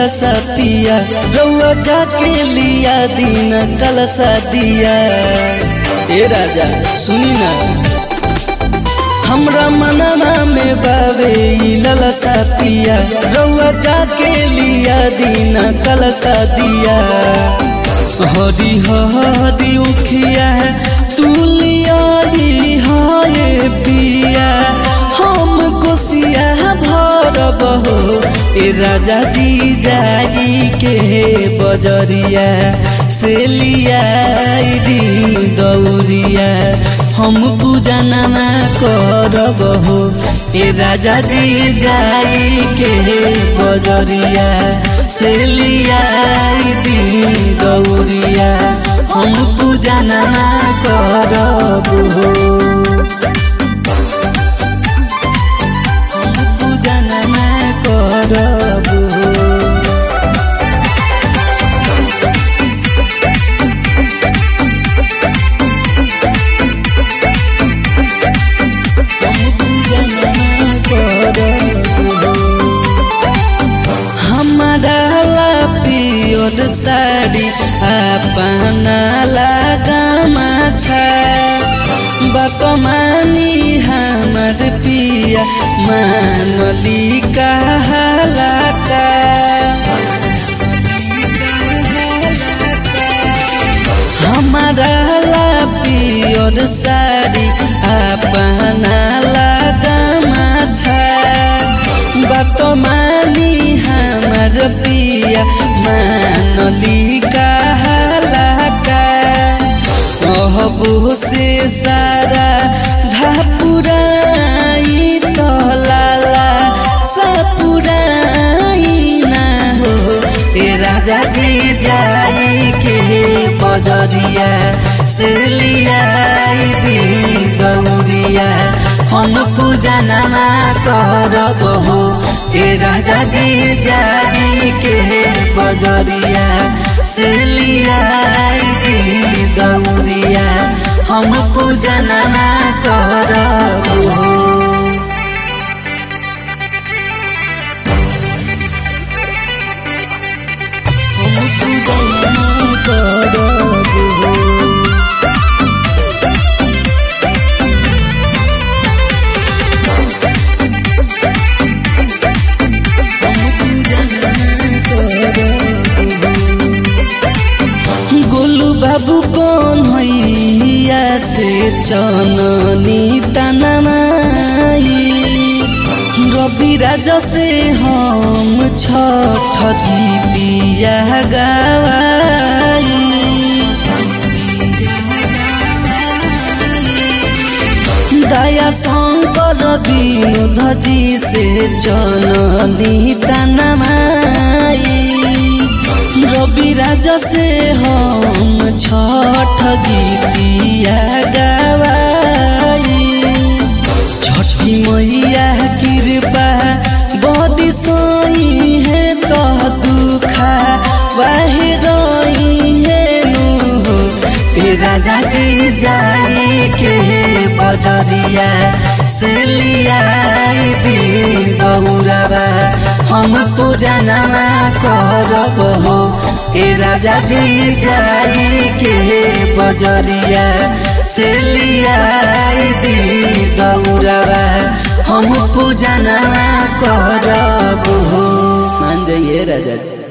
ललसा पिया रउआ जाके लिया दिन कलसा दिया ए राजा सुनी ना हमरा मनवा में बावे ई ललसा पिया रउआ जाके लिया दिन कलसा दिया हरी हरी उखिया तू लिया हाय पिया हम कोसिया भरब हो ए राजा जी जाई के बजरिया से लिया दी दौरिया हम पूजा नमा करब हो ए राजा जी जाई के बजरिया से लिया दी दौरिया हम पूजा नमा करब हो हम पूजा नमा करब हो हमारा ला पियोर साड़ी अपना लगामा छ बतमानी हमर पिया मानली कहला का हमारा ला पियोर साड़ी अपना लगामा छ बतमानी हमर पिया मानली कहला का अहबो से सारा धापुराई तो लाला सपुराई ना हो ए राजा जी जाई के बजरिया से लिया दी गौरिया हम पूजा नमा करब हो ए राजा जी जाई के बजरिया से लिया दी गौरिया हम पूजा नमा करब हो हम पूजा नमा करब हो गोलू बाबू कौन हैया से चननी तनमाई रवि राजा से हम छठ गीतिया गावाई दया शंकर विनोद जी से चननी तनमाई रवि राजा से हम छठ गीतिया गवाई छठी मैया कृपा बड़ी सोई है तो दुखा वह रोई है नु हो ए राजा जी जाई के बजरिया से लिया दी गौरवा हम पूजा नमा करब हो ए राजा जी जाई के बजरिया से लिया दी गौरवा हम पूजा नमा करब हो मान जाइए राजा जी